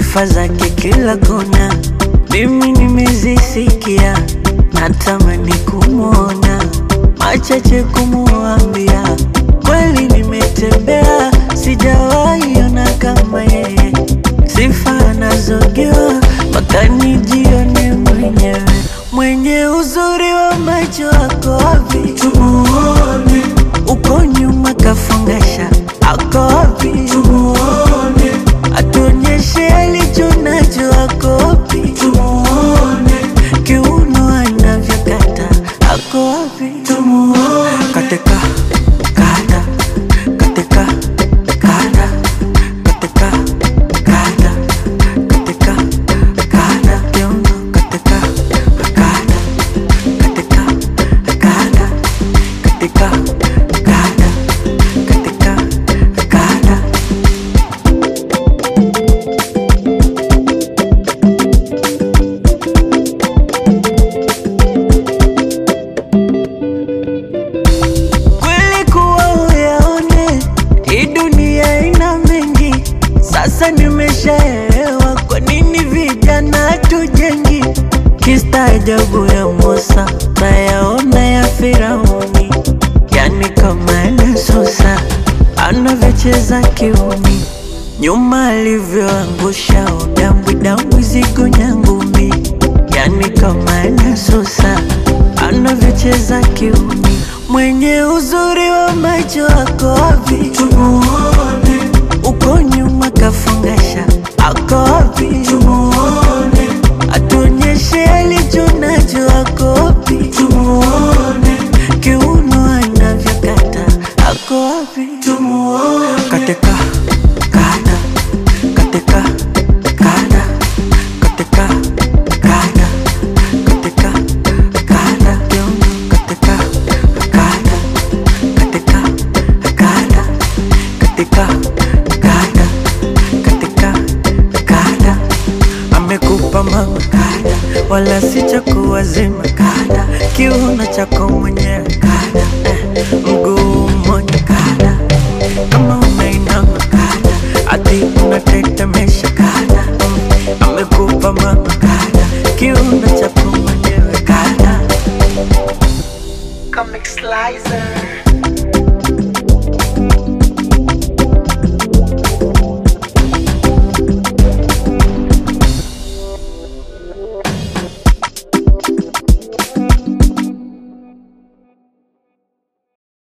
sifa zake kila kona, mimi nimezisikia, natamani kumwona, machache kumuambia, kweli nimetembea, sijawahi ona kama yeye, sifa anazogewa mpaka nijione mwenyewe, mwenye uzuri wa macho ako wapi? Tumuone uko nyuma kafungasha, ako wapi? Tumuone atuonyeshe alicho nacho, ako wapi? Tumuone kiuno anavyokata, ako wapi? Tumuone katika kata katika kata katika kata katika kata kiuno katika kata katika kata katika kata katika kata kweli kuwa uyaone hii dunia ina mengi sasa nimeshaelewa kwa nini vijana tujengi kistaajabu ya Musa nayaona ya Firauni yani kama Yesusa anavyocheza kiuni nyuma alivyoangusha udambwidambwi zigo nyangumi yani kama Yesusa anavyocheza kiuni mwenye uzuri wa macho ako wapi? Tumuone uko nyuma kafungasha, ako wapi? Tumuone atuonyeshe alicho nacho, ako wapi? Tumuone kiuno anavyokata, ako wapi? Tumuone katika kata katika kata katika kata katika kata kiuno katika kata katika kata katika kata katika kata amekupa mama kata wala si cha kuwazima kata kiuno chako mwenyewe kata eh, mguu